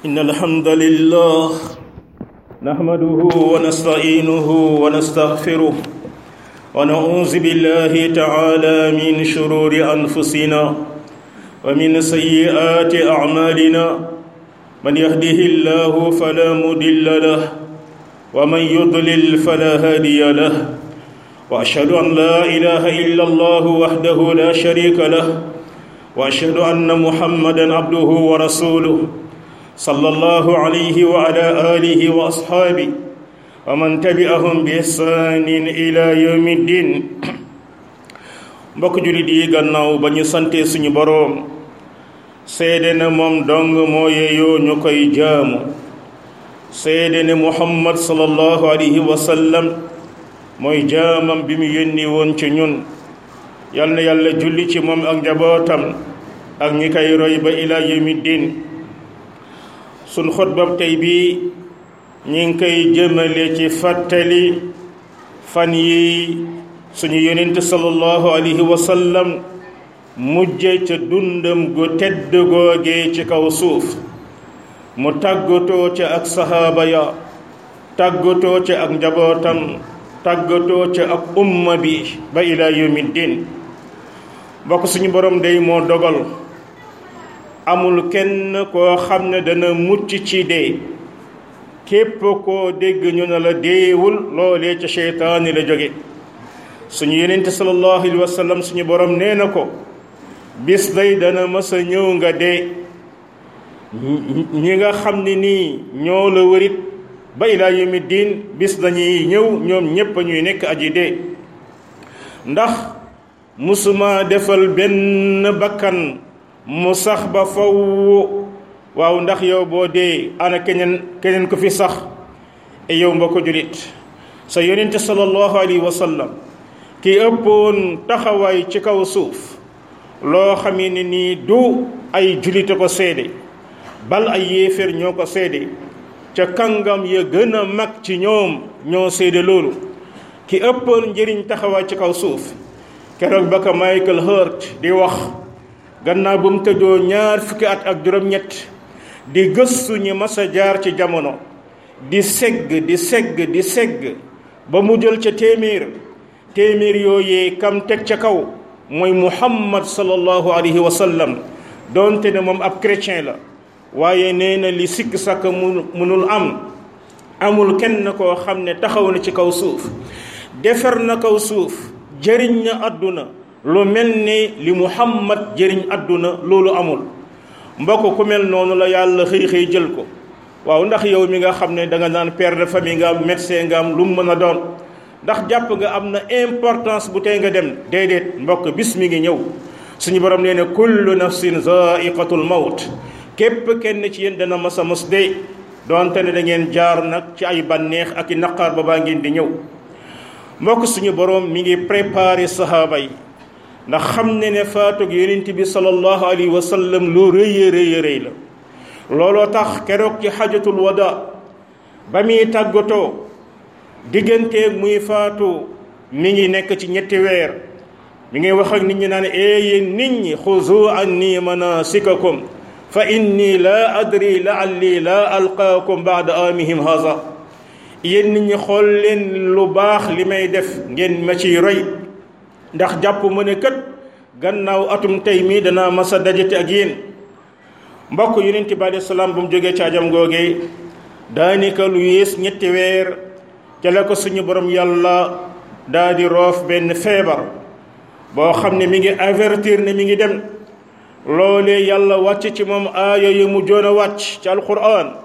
إن الحمد لله نحمده ونستعينه ونستغفره ونعوذ بالله تعالى من شرور أنفسنا ومن سيئات أعمالنا من يهده الله فلا مضل له ومن يضلل فلا هادي له وأشهد أن لا إله إلا الله وحده لا شريك له وأشهد أن محمدا عبده ورسوله صلى الله عليه وعلى آله وأصحابه ومن تبعهم بإحسان إلى يوم الدين mbokk julit yi gannaaw ba ñu sante suñu boroom seede ne moom dong moo yeeyoo ñu koy jaamu seede ne muhammad sallallahu alayhi wa sallam mooy jaamam bi mu yónni woon ci ñun yal na yàlla julli ci moom ak njabootam ak ñi koy roy ba ila yawmi din sun xutbab tey bii ñi ngi koy jëmale ci fàttali fan yi suñu yonent sallallahu alayhi wa sallam mujje ca dundam gu tedd googee ci kaw suuf mu tàggatoo ca ak sahaaba ya tàggatoo ca ak njabootam tàggatoo ca ak umma bi ba ila yawmi din bokk suñu borom day moo dogal amul kenn koo xam ne dana mucc ci dee képp koo dégg ñu ne la deewul loolee ca seytaani la jóge suñu yenente sallallahu alayhi wa sallam suñu borom nee na ko bis day dana mës a ñëw nga dee ñi nga xam ne nii ñoo la wërit ba ilaa yawmi diin bis dañuy ñëw ñoom ñépp ñuy nekk aji dee ndax musuma defal benn bakkan mu sax ba faw waaw ndax yow boo dee ana keneen keneen ko fi sax e yow mbokk julit sa yonente sallallahu alayhi wa sallam ki ëppoon taxawaay ci kaw suuf loo xam ne nii du ay julite ko seede bal ay yéeféer ñoo ko seede ca kàngam ya gën a mag ci ñoom ñoo seede loolu ki ëppoon njëriñ taxawaay ci kaw suuf keroog ba ko Michael Hurt di wax gannaaw bu mu tëddoo ñaar fukki at ak juróom-ñett di gëstu ñi mas a jaar ci jamono di segg di segg di segg ba mu jël ca téeméer téeméer yooyee kam teg ca kaw mooy muhammad sallallahu alayhi wa sallam doonte ne moom ab chrétien la waaye nee na li sikk sàkk mu munul am amul kenn koo xam ne taxaw na ci kaw suuf defar na kaw suuf jëriñ na àdduna lu mel ni li muhammad jëriñ àdduna loolu amul mbokk ku mel noonu la yàlla xëy xëy jël ko waaw ndax yow mi nga xam ne da nga naan père de famille nga am médecin nga am lu mu mën a doon ndax jàpp nga am na importance bu tey nga dem déedéet mbokk bis mi ngi ñëw suñu borom nee ne kullu nafsin zaiqatul mawt képp kenn ci yéen dana mas a mos dee doonte ne da ngeen jaar nag ci ay bànneex ak i naqaar ba baa ngeen di ñëw mbokk suñu borom mi ngi préparé sahaaba yi ndax xam ne ne faatug yonent bi sallallahu alayhi wa sallam lu rëy rëy rëy la looloo tax keroog ci xajatul wada ba muy tàggatoo digganteeg muy faatu mi ngi nekk ci ñetti weer mi ngi wax ak nit ñi naan yéen nit ñi xuzu anni manasikakum fa inni la adri laalli la alqaakum baada amihim haza yéen nit ñi xool leen lu baax li may def ngeen ma ciy roy ndax jàpp ma ne kat gannaaw atum tey mii danaa masa dajate ak yéen mbokk yonent bi alei salaam bu mu jógee caajam googee daanaka lu yées ñetti weer ca la ko suñu borom yàlla daa di roof benn feebar boo xam ne mi ngi avertir ne mi ngi dem loolee yàlla wàcc ci moom aaya yu mu joon a wàcc ci alquran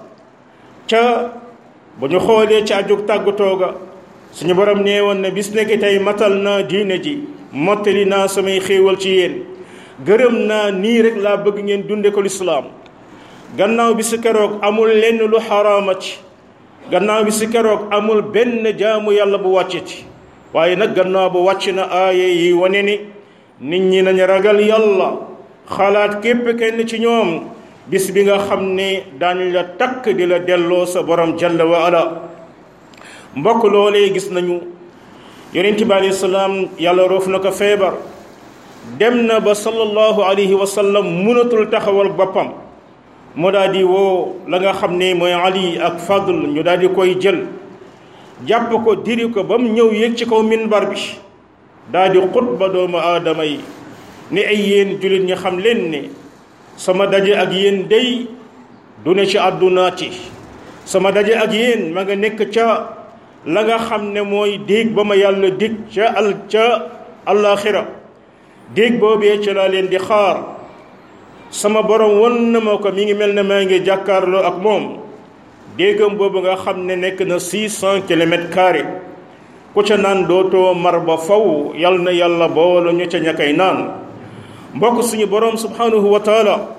ca bu ñu xoolee ci ajug tàggatoo ga suñu borom nee woon ne bis nekk tey matal naa diine ji mottali naa samay xéewal ci yéen gërëm naa nii rek laa bëgg ngeen dunde ko lislaam gannaaw bi si keroog amul lenn lu xaraama ci gannaaw bi si keroog amul benn jaamu yàlla bu wàcceti waaye nag gannaaw bu wàcc na aaye yi wane ni nit ñi nañ ragal yàlla xalaat képp kenn ci ñoom bis bi nga xam ne daañu la takk di la delloo sa borom jalla wa ala mbokk loolee gis nañu yonent bi alayhi salaam yàlla roof na ko feebar dem na ba sallallahu alayhi wa sallam mënatul taxawal boppam mu daal di woo la nga xam ne mooy ali ak fadl ñu daal di koy jël jàpp ko diri ko ba mu ñëw yéeg ci kaw minbar bi daal di xutba doomu aadama yi ni ay yéen jullit ñi xam leen ne sama daje ak yéen day du ne ci àddunaati sama daje ak yéen ma nga nekk ca la nga xam ne mooy déeg ba ma yàlla dig ca al ca àllaaxira déeg boobee ca laa leen di xaar sama borom won na ma ko mi ngi mel ne maa ngi jàkkaarloo ak moom déegam boobu nga xam ne nekk na six cent kilomètres carré ku ca naan dootoo mar ba faw yal na yàlla boole ñu ca ñakay naan mbokk suñu borom subhanahu wa taala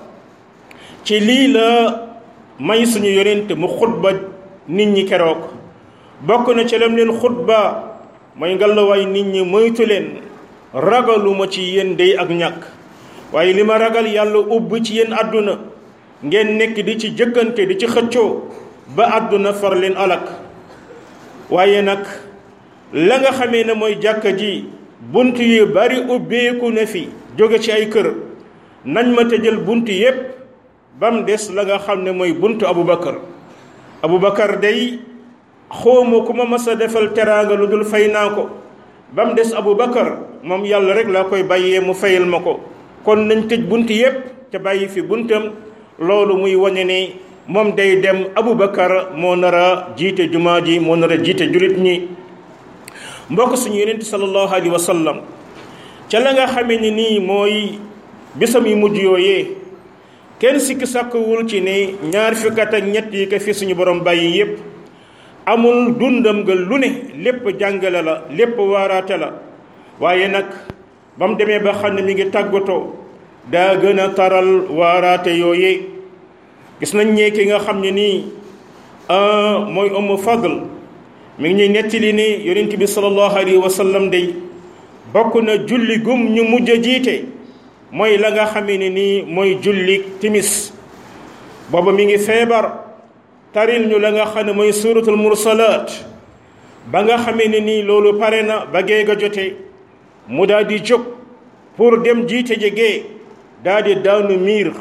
ci lii la may suñu yonent mu xutba nit ñi keroog bokk na ci lam leen xutba mooy ngalawaay nit ñi moytu leen ragaluma ci yéen day ak ñàkk waaye li ma ragal yàlla ubb ci yéen àdduna ngeen nekk di ci jëkkante di ci xëccoo ba àdduna far leen alak waaye nag la nga xamee ne mooy jàkka ji bunt yu bari ubbeeku na fi jóge ci ay kër nañ ma tëjal bunt yépp ba mu des la nga xam ne mooy buntu Aboubacar Aboubacar day xawma ku ma mas a defal teraanga lu dul fay naa ko ba mu des Aboubacar moom yàlla rek laa koy bàyyee mu fayal ma ko kon nañ tëj bunt yépp ca bàyyi fi buntam loolu muy wane ne moom day dem Aboubacar moo nar a jiite jumaa ji moo nar a jiite julit ñi mbokk suñu yonent sallallahu alayhi wa sallam ca la nga xamee ni nii mooy bisam yu mujj yooyee kenn sikki sàkkwul ci ne ñaar fukkat ak ñett yi ko fi suñu borom bàyyi yépp amul dundam nga lu ne lépp jàngale la lépp waaraate la waaye nag ba mu demee ba xam ne mi ngi tàggatoo daa gën a taral waaraate yooyee gis nañ ñee ki nga xam ne nii mooy Umm Fadl mi ngi ñuy nettali ne yonent bi sallallahu alayhi wa sallam day bokk na julli gum ñu mujj a jiite mooy la nga xamee ne nii mooy julli timis booba mi ngi feebar taril ñu la nga xam ne mooy suratul mursalaat ba nga xamee ne nii loolu pare na ba gee ga jote mu daal di jóg pour dem jiite ji gee daal di daanu miir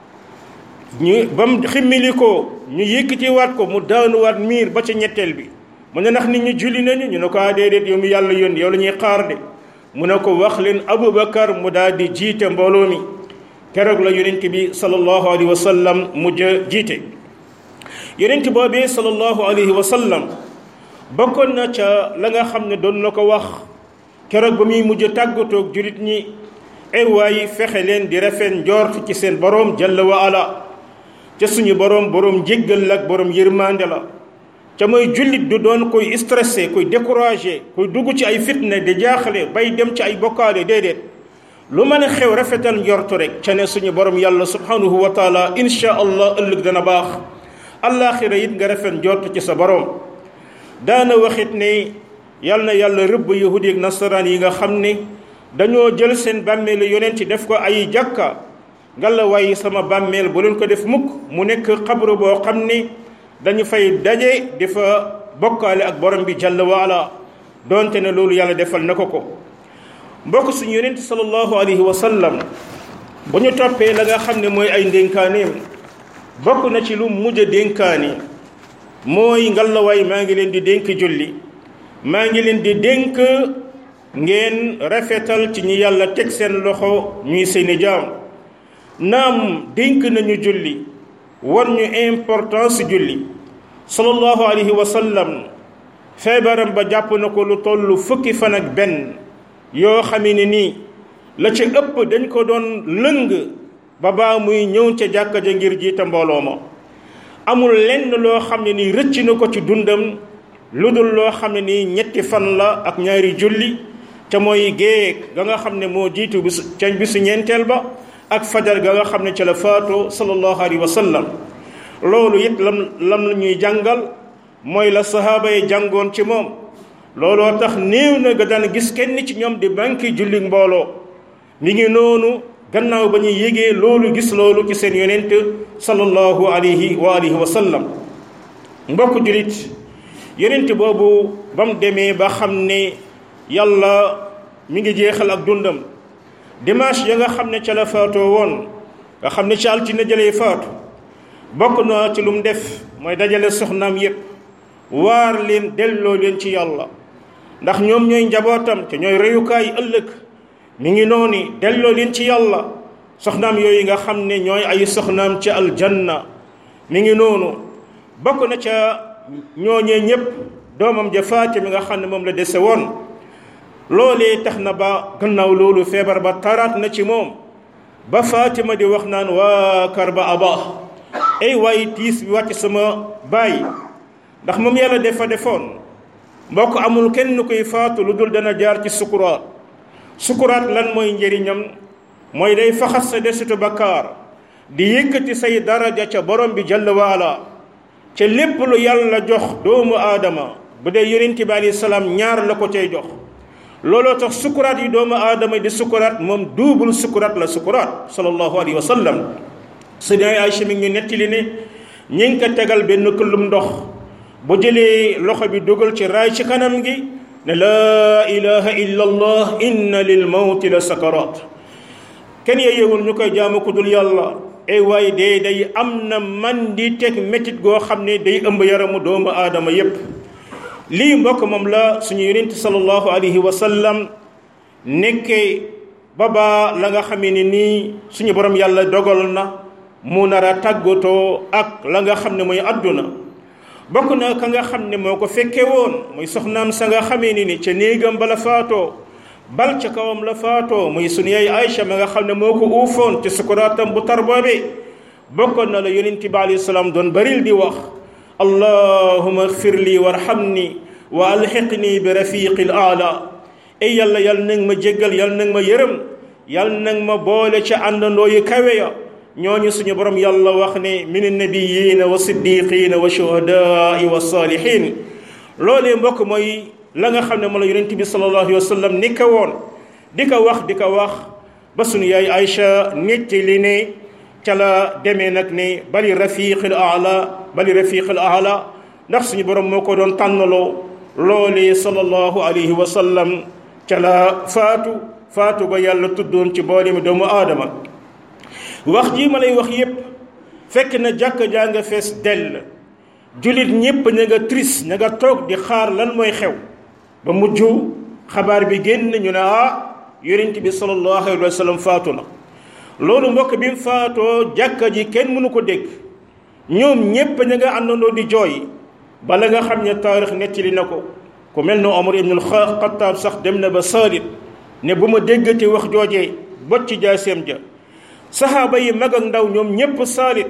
ñu ba mu ximmili ko ñu yëkkatiwaat ko mu daanuwaat miir ba ca ñetteel bi mu ne ndax nit ñi julli nañu ñu ne ko ah déedéet yow mi yàlla yónni yow la ñuy xaar de mu ne ko wax leen Aboubacar mu daal di jiite mbooloo mi keroog la yonent bi sallallahu alayhi wa sallam mujj jiite yonent boobee sallallahu alayhi wa sallam bokkoon na ca la nga xam ne doon na ko wax keroog ba muy mujj tàggatoog jurit ñi erwaay fexe leen di rafet njort ci seen boroom jalla wa ala ca suñu boroom boroom jéggal la ak boroom yërmande la ca mooy jullit du doon koy stressé koy découragé koy dugg ci ay fitna di jaaxle bay dem ci ay bokkaale déedéet lu mën a xew rafetal njortu rek ca ne suñu borom yàlla subhanahu wa taala insha allah ëllëg dana baax allaaxira it nga rafet njort ci sa borom daana waxit ne yal na yàlla rëbb yahudi ak nasaraan yi nga xam ne dañoo jël seen bàmmeelu yonent ci def ko ay jàkka ngalla waaye sama bàmmeel bu leen ko def mukk mu nekk xabru boo xam ne dañu fay daje di fa bokkaale ak borom bi jalla waala donte ne loolu yàlla defal na ko ko mbokk suñu yonent sallallahu alayhi wa sallam bu ñu toppee la nga xam ne mooy ay ndénkaaneem bokk na ci lu mujj a dénkaani mooy ngalawaay maa ngi leen di dénk julli maa ngi leen di dénk ngeen rafetal ci ñi yàlla teg seen loxo ñuy seeni jaam naam dénk nañu julli war ñu importance julli sallallahu alayhi wa sallam feebaram ba jàpp na ko lu toll fukki fan ak benn yoo xamee ne nii la ca ëpp dañ ko doon lëng ba baa muy ñëw ca jàkka ja ngir jiite mbooloo ma amul lenn loo xam ne nii rëcc na ko ci dundam lu dul loo xam ne nii ñetti fan la ak ñaari julli ca mooy géeg ga nga xam ne moo jiitu bisu ca bisu ñeenteel ba ak fajar ga nga xam ne ca la faatoo sallallahu alayhi wa sallam loolu it lam lam la ñuy jàngal mooy la sahaaba yi jàngoon ci moom looloo tax néew na nga daan gis kenn ci ñoom di banki julli mbooloo mi ngi noonu gannaaw ba ñuy yégee loolu gis loolu ci seen yonent sallallahu alayhi wa alihi wa sallam mbokk julit yonent boobu ba mu demee ba xam ne yàlla mi ngi jeexal ak dundam dimanche ya nga xam ne ca la faatoo woon nga xam ne ca altine jëlee faatu bokk na ci lu mu def mooy dajale soxnaam yépp waar leen delloo leen ci yàlla ndax ñoom ñooy njabootam te ñooy reyukaay ëllëg mi ngi noonu delloo leen ci yàlla soxnaam yooyu nga xam ne ñooy ay soxnaam ci aljanna mi ngi noonu bokk na ca ñooñee ñépp doomam ja Fatima mi nga xam ne moom la dese woon loolee tax na ba gannaaw loolu feebar ba taraat na ci moom ba Fatima di wax naan waa kar ba aba ay waaye tiis bi wàcc sama baay ndax moom yàlla defa defoon mbokk amul kenn koy faatu lu dul dana jaar ci sukuraat sukuraat lan mooy njëriñam mooy day faxas sa desitu bakkaar di yëkkati say daraja ca borom bi jalla waala ca lépp lu yàlla jox doomu aadama bu dee yonent bi alayhi salaam ñaar la ko cay jox looloo tax sukuraat yi doomu aadama di sukuraat moom duubul sukuraat la sukuraat sallallahu alayhi wa sallam sëñ Aysa mi ngi nettali ne ñi ngi ko tegal benn këllum ndox bu jëlee loxo bi dugal ci raay ci kanam gi ne laa ilaha illa allah inna lil mawti la sakaraat kenn yeewul ñu koy jaamu ku dul yàlla ay waaye dee day am na man di teg métit goo xam ne day ëmb yaramu doomu aadama yépp lii mbokk moom la suñu yonent sallallahu alayhi wa sallam nekkee baba la nga xamee ne nii suñu borom yàlla dogal na mu nar a tàggatoo ak la nga xam ne mooy àdduna bokk na ka nga xam ne moo ko fekke woon muy soxnaam sa nga xamee ni ni ca néegam ba la faatoo bal ca kawam la faatoo muy sunu yaay Aïcha ma nga xam ne moo ko uufoon ci sukuraatam bu tar boobee bokkoon na la yonent bi alayhi salaam doon baril di wax allahuma xfir lii warhamni wa alxiqni bi rafiqi l aala ay yàlla yàlla nag ma jéggal yàlla nag ma yërëm yàlla nag ma boole ca àndandoo yu kawe ya ñooñu suñu borom yàlla wax ne min annabiyina wa siddiqina wa shuhadaai wa saalihin loolee mbokk mooy la nga xam ne mo la yonent bi sallallahu alayhi wa sallam ni ko woon di ko wax di ko wax ba suñu yaay Aïcha netti li ne ca la demee nag ne bali rafiqil aala bali rafiqil aala ndax suñu borom moo ko doon tànnaloo loolee sallallahu alayhi wa sallam ca la faatu faatu ba yàlla tuddoon ci boole mi doomu aadama wax jii ma lay wax yépp fekk na jàkk jaa nga fees dell jullit ñépp ña nga triste ña nga toog di xaar lan mooy xew ba mujj xabaar bi génn ñu ne ah yonent bi sallallahu alayhi wa sallam faatu na loolu mbokk bi mu faatoo jàkka ji kenn mënu ko dégg ñoom ñépp ña nga àndandoo di jooy bala nga xam ne taarix nettali na ko ku mel ne Omar ibn al-Khattab sax dem na ba saalit ne bu ma déggati wax joojee bot ci jaaseem ja saxaaba yi mag ak ndaw ñoom ñépp saalit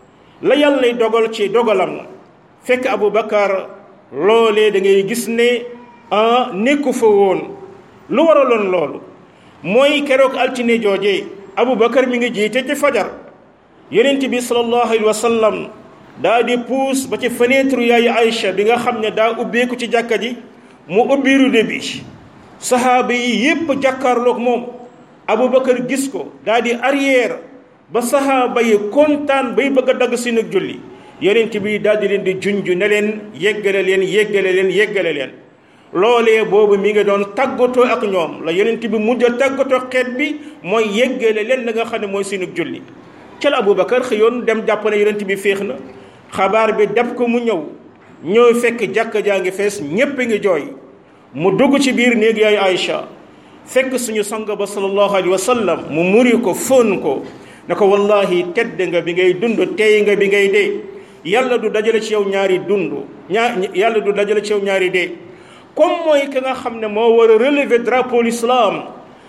la yàlla dogal ci dogalam na fekk Abu Bakar loolee da ngay gis ne ah nekku fa woon lu waraloon loolu mooy keroog altine joojee Abu Bakar mi ngi jiite ci fajar yonent bi sallallahu alayhi wa sallam daa di puus ba ci fenêtre yaayu Aïcha bi nga xam ne daa ubbeeku ci jàkka ji mu ubbi rideau bi saxaaba yi yépp jàkkaarloog moom Aboubacar gis ko daa di arrière ba saxaaba yi kontaan bay bëgg a dagg si nag julli yonent bi daal di leen di junj ne leen yeggale leen yeggale leen yeggale leen loolee boobu mi ngi doon tàggatoo ak ñoom la yonent bi mujj a tàggatoo xeet bi mooy yeggale leen la nga xam ne mooy si nag julli ca la Aboubacar xëyoon dem jàpp ne yonent bi féex na xabaar bi dab ko mu ñëw ñëw fekk jàkka jaa ngi fees ñépp ngi jooy mu dugg ci biir néeg yaay Aïcha fekk suñu sang ba sallallahu alayhi wa sallam mu muri ko fóon ko ne ko wallahi tedd nga bi ngay dund tey nga bi ngay dee yàlla du dajale ci yow ñaari dund ñaar yàlla du dajale ci yow ñaari dee comme mooy ki nga xam ne moo war a relever drapeau l'islam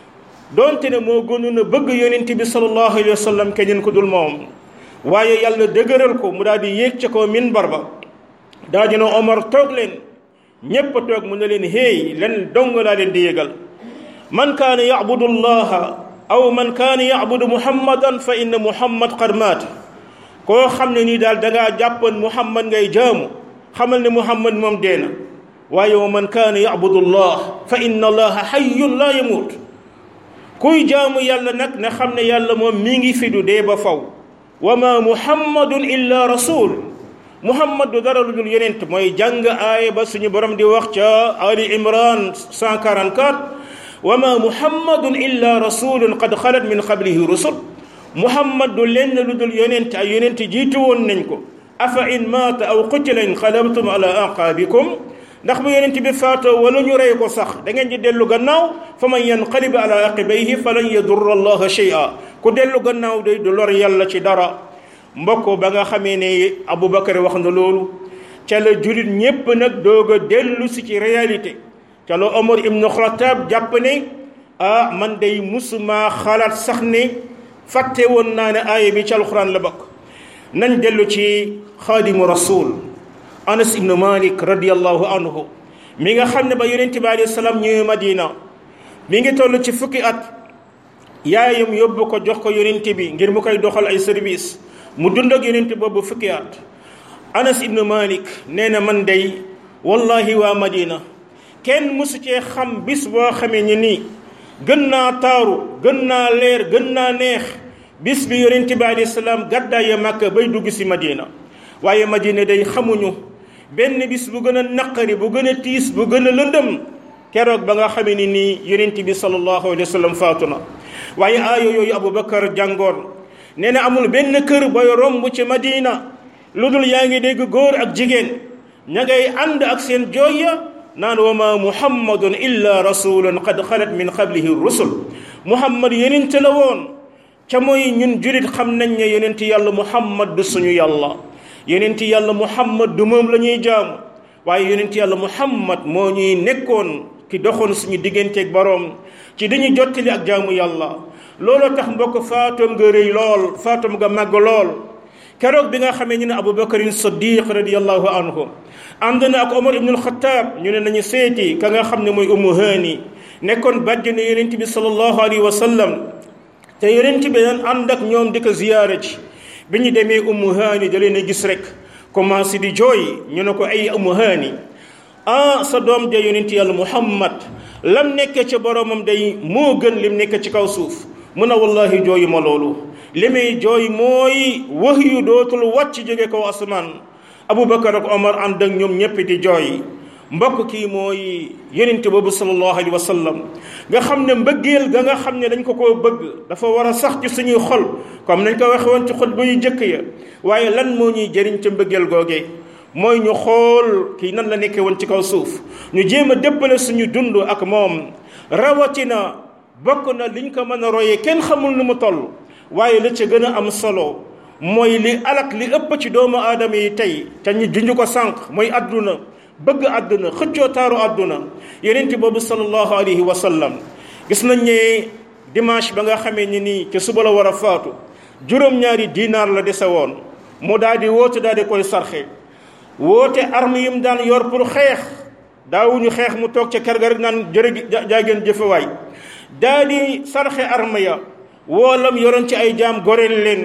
donte ne moo gënoon a bëgg yonent bi sallallahu alayhi wa sallam keneen ko dul moom waaye yàlla dëgëral ko mu daal di yéeg ca ko minbar ba daa dina Omar toog leen ñépp a toog mu ne leen héey leen dong laa leen di yégal man kaana yacbudu allaha aw man kaana yacbudu muhammadan fa inna muhammad qad maata koo xam ne nii daal dangaa jàppoon muhammad ngay jaamu xamal ne muhammad moom dee na waaye wa man kaana yacbudu allah fa inna allaha xayyun laa yamuut kuy jaamu yàlla nag na xam ne yàlla moom mi ngi fi du dee ba faw wa ma muhammadun illa rasul muhammad du dara lu dul yonent mooy jàng aaya ba suñu borom di wax ca ali imran 144 wa ma muhammadun illa rasulun qad xalat min qablihi rusul muhammad du lenn lu dul yonent ay yonent jiitu woon nañ ko afa in maata aw qutila inqalabtum ala aqaabikum ndax bu yonent bi faatoo wala ñu rey ko sax da ngeen di dellu gannaaw fa man yanqalib ala aqibayhi falan yadurra allaha shay'a ku dellu gannaaw day du lor yàlla ci dara mbokk ba nga xamee ne aboubacar wax na loolu ca la julit ñépp nag doog a dellu si ci réalité ca la omar ibnu xataab jàpp ne ah man day musuma xalaat sax ne fàtte woon naa ne aaya bi ci alxuraan la bokk nañ dellu ci xaadimu rasul anas ibnu malik radiallahu anhu mi nga xam ne ba yonente bi alayhi salaam ñëwee madina mi ngi toll ci fukki at yaayam yóbbu ko jox ko yonente bi ngir mu koy doxal ay service mu dund ak yonente boobu fukki at anas ibnu malik nee na man day wallahi waa madina kenn mësu cee xam bis boo xamee ni nii gën naa taaru gën naa leer gën naa neex bis bi yonente bi alayhi salaam gàddaaya màkka bay dugg si madina waaye madina day xamuñu benn bis bu gën a naqari bu gën a tiis bu gën a lëndëm keroog ba nga xamee ni nii yonent bi sallallahu alayhi wa sallam faatu na waaye aayo yooyu aboubacar jàngoon nee na amul benn kër booy romb ci madina lu dul yaa ngi dégg góor ak jigéen ña ngay ànd ak seen jooya naan wa ma muhammadun illa rasulun qad xalat min qablihi rusul muhammad yonent la woon ca mooy ñun jurit xam nañ ne yonent yàlla muhammad du suñu yàlla yonent yàlla muhammad du moom la ñuy jaamu waaye yonent yàlla muhammad moo ñuy nekkoon ki doxoon suñu digganteeg boroom ci dañuy jottali ak jaamu yàlla looloo tax mbokk faatoom nga rëy lool faatoom nga màgg lool keroog bi nga xamee ñu ne abubakarin siddiq radiallahu anhu ànd na ak omar ibnul xataab ñu ne nañu seeti ka nga xam ne mooy ummu haani nekkoon bàjjenu yonent bi sallallahu alayhi wa sallam te yonent bi daan ànd ak ñoom di ko ziyaara ci bi ñu demee ummu haani da leen a gis rek commencé di jooy ñu ne ko ay ummu haani ah sa doom de yonent yàlla muhammad lam nekke ci boromam day moo gën lim nekk ci kaw suuf mun a wallahi jooyu ma loolu li may jooy mooy wax yu dootul wàcc jóge kaw asamaan aboubacar ak omar ànd ak ñoom ñëpp di jooy mbokk kii mooy yonent boobu sallallahu alayhi wa sallam nga xam ne mbëggeel ga nga xam ne dañ ko koo bëgg dafa war a sax ci suñuy xol comme nañ ko waxe woon ci xol ba yu jëkk ya waaye lan moo ñuy jëriñ ca mbëggeel googee mooy ñu xool kii nan la nekkee woon ci kaw suuf ñu jéem a déppale suñu dund ak moom rawatina bokk na liñ ko mën a royee kenn xamul nu mu toll waaye la ca gën a am solo mooy li alak li ëpp ci doomu aadama yi tey te ñu junj ko sànq mooy adduna bëgg àdduna xëccoo taaru àdduna yonent boobu sallallahu alayhi wa sallam gis nañ ne dimanche ba nga xamee ni nii ci suba la war a faatu juróom-ñaari dinaar la dese woon mu daal di woote daal di koy sarxe woote arme yi mu daan yor pour xeex daawuñu xeex mu toog ca kër ga rek naan jërë jaageen jëfewaay daal di sarxe arme ya woolam yoroon ci ay jaam goreel leen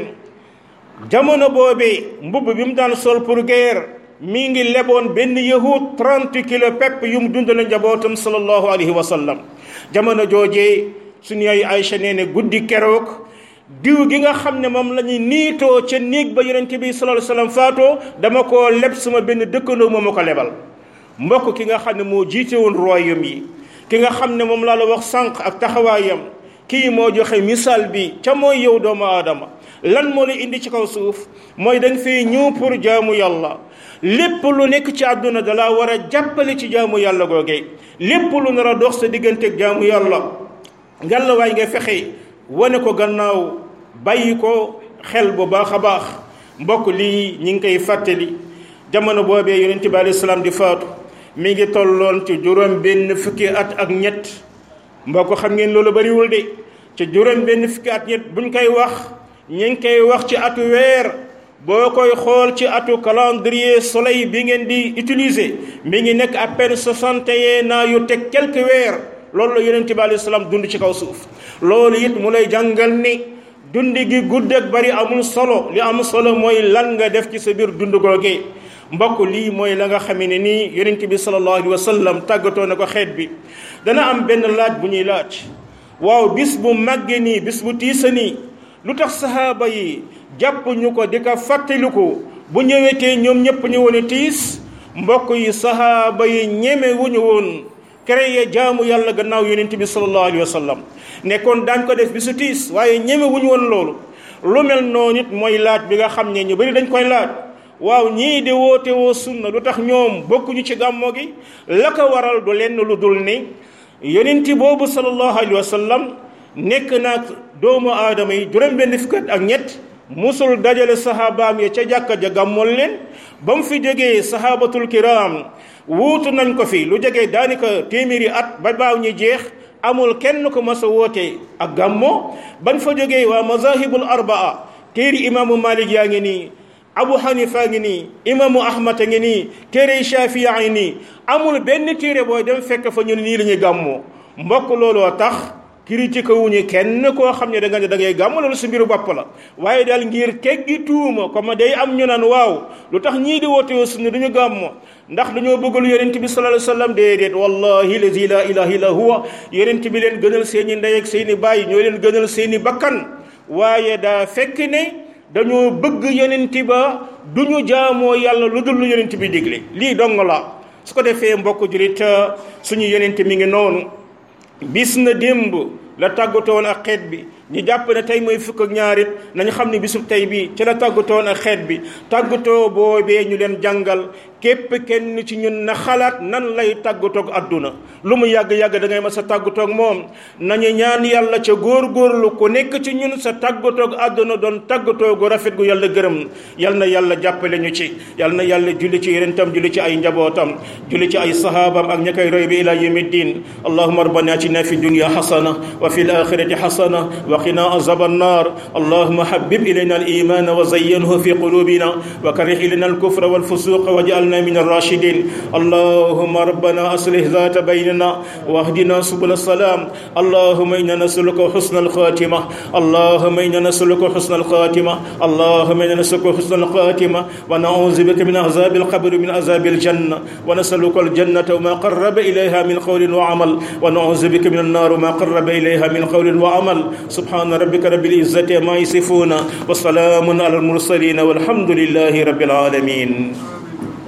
jamono boobee mbubb bi mu daan sol pour guerre mi ngi leboon benn yahud 30 kilo pepp yu mu dundale njabootam sallallahu alayhi wa sallam jamono joojee suñu yaay Aïcha nee ne guddi keroog diw gi nga xam ne moom la ñuy niitoo ca néeg ba yonent bi sallallahu alayhi wa sallam faatoo dama koo leb sama benn dëkkandoo moo ma ko lebal mbokk ki nga xam ne moo jiite woon royaume yi ki nga xam ne moom laa la wax sànq ak taxawaayam kii moo joxe misaal bi ca mooy yow doomu aadama lan moo la indi ci kaw suuf mooy dañ fay ñëw pour jaamu yàlla lépp lu nekk ci àdduna dalaa war a jàppale ci jaamu yàlla googee lépp lu nar a dox sa digganteeg jaamu yàlla ngalla waay nga fexe wane ko gannaaw bàyyi ko xel bu baax a baax mbokk lii ñi ngi koy fàttali jamono boobee yonent bi alayhi salaam di faatu mi ngi tolloon ci juróom benn fukki at ak ñett mbokk xam ngeen loolu bariwul de ci juróom benn fukki at ñett buñ koy wax ñi ngi koy wax ci atu weer boo koy xool ci atu calendrier soleil bi ngeen di utiliser mi ngi nekk à peine soixante et un ans yu teg quelques weer loolu la yonent bi alayhi salaam dund ci kaw suuf loolu it mu lay jàngal ni dund gi gudd ak bari amul solo li am solo mooy lan nga def ci sa biir dund googee mbokk lii mooy la nga xamee ne nii yonent bi sallallahu alayhi wa sallam tàggatoo na ko xeet bi dana am benn laaj bu ñuy laaj waaw bis bu màggee nii bis bu tiisa nii lu tax sahaaba yi jàpp ñu ko di ko fàttaliku bu ñëwetee ñoom ñëpp ñu woon tiis mbokk yi sahaaba yi ñeme wuñu woon créé jaamu yàlla gannaaw yonent bi sallallahu alayhi wa sallam nekkoon daañ ko def bisu tiis waaye ñeme wuñu woon loolu lu mel noonu it mooy laaj bi nga xam ne ñu bari dañ koy laaj waaw ñii de woote woo sunna lu tax ñoom bokkuñu ci gàmmo gi la ko waral du lenn lu dul ni yonenti boobu sallallahu alayhi wa sallam nekk naag doomu aadama yi juróom benn fukk ak ñett musul dajale sahabaam ya ca jàkka ja gàmmool leen ba mu fi jógee sahabatul kiram wuutu nañ ko fi lu jógee daanaka téeméeri at ba baaw ñi jeex amul kenn ko mas a woote ak gàmmo bañ fa jógee waa mazahibul arbaa téeri imaamu malik yaa ngi nii abu hanifa ngi nii imaamu ahmad a ngi nii téere shafia ngi nii amul benn téere booy dem fekk fa ñu ne nii la ñuy gàmmoo mbokk looloo tax critique wuñu kenn koo xam ne da nga ne da ngay gàmm loolu su mbiru bopp la waaye daal ngir teggi tuuma comme day am ñu naan waaw lu tax ñii di woote woo sunna duñu gàmm ndax dañoo bëgg lu yonent bi sallallahu alayhi wasallam déedéet wallahi lazi la ilaha illa huwa yonent bi leen gënal seeni ndey ak seeni baay ñoo leen gënal seeni bakkan waaye daa fekk ne dañoo bëgg yonent ba duñu jaamoo yàlla lu dul lu yonent bi digle lii dong la su ko defee mbokk julit suñu yonent mi ngi noonu bis na démb la tàggatoon ak xeet bi ñu jàpp ne tey mooy fukk ak ñaarit nañu xam ne bisub tey bi ci la tàggatoon ak xeet bi tàggatoo boobee ñu leen jàngal képp kenn ci ñun na xalaat nan lay tàggatoog adduna lu mu yàgg-yàgg da ngay ma sa tàggatoog moom nañu ñaan yàlla ca góor-góorlu ku nekk ci ñun sa tàggatoog adduna doon tàggatoo gu rafet gu yàlla gërëm yal na yàlla jàppale ñu ci yal na yàlla julli ci yenentam julli ci ay njabootam julli ci ay sahaabam ak ña koy roy bi ila yawmi ddin allahuma rabbana atina fi dunya hasana wa fi alakhirati hasana wa qina azab annar allahuma habib ilayna aliman wa zayyanhu fi qulubina wa karih ilayna alkufra walfusuq waj'al واجعلنا من الراشدين اللهم ربنا أصلح ذات بيننا واهدنا سبل السلام اللهم إنا نسألك حسن الخاتمة اللهم إنا نسألك حسن الخاتمة اللهم إنا نسألك حسن الخاتمة ونعوذ بك من عذاب القبر من عذاب الجنة ونسألك الجنة وما قرب إليها من قول وعمل ونعوذ بك من النار وما قرب إليها من قول وعمل سبحان ربك رب العزة ما يصفون وسلام على المرسلين والحمد لله رب العالمين